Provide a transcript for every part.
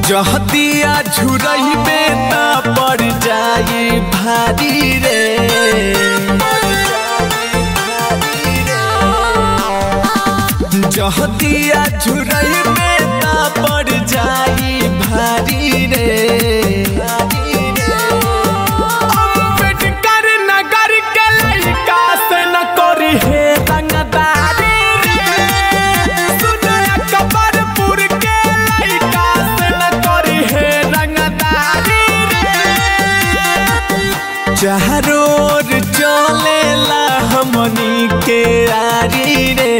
जहदिया झुरइबे त पड़ जाई भारी रे जहदिया झुरइबे त पड़ जाई भारी रे अम्बेडकर नगर के लइका से न करी हे रंगदारी रे सुनया कबरपुर के लइका से न करी हे रंगदारी रे चारों ओर चलेला हमनी के आरी रे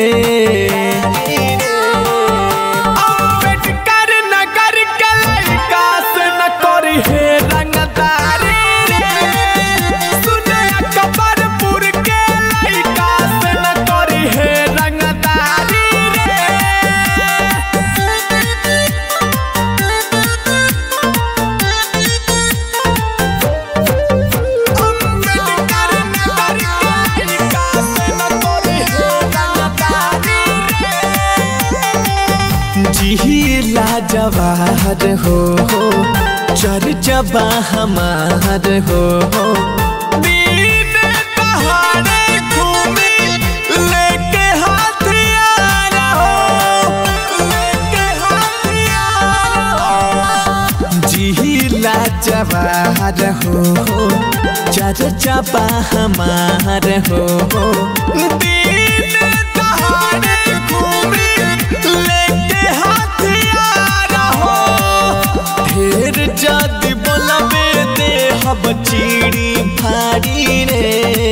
अम्बेडकर नगर के लइका से न करी हे रंगदारी रे सुनया कबरपुर के लइका से न करी हे रंगदारी रे अम्बेडकर नगर के लइका से न करी हे रंगदारी रे जिहिला जवाहर हो हो चर्चबा हमार हो हो दिन दहाड़े घूमी लेके हथियार हो लेके हथियार हो जिहिला जवाहर हो हो चर्चबा हमार हो हो दिन दहाड़े घूमी लेके हथियार हो ढेर जाति बोलबे दे हब चीड़ी फाड़ी रे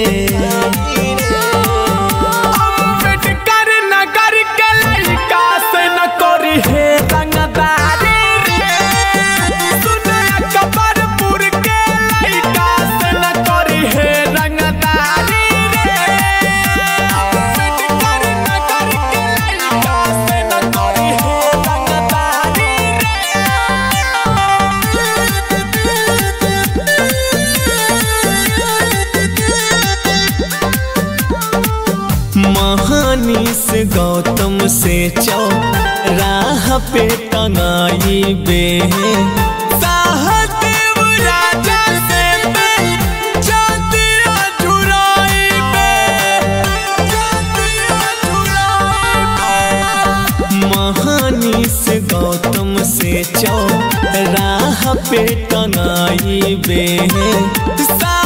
अम्बेडकर नगर के लइका से न करी हे रंगदारी रे सुनया कबरपुर के लइका से न करी हे रंगदारी रे अम्बेडकर नगर के लइका से न करी हे रंगदारी महानीस गौतम से चौ राह पे टंगाई बे साहदेव राजा से पे चांदिया झुराई बे चांदिया झुराई बे महानीस गौतम से चौ राह पे टंगाई बे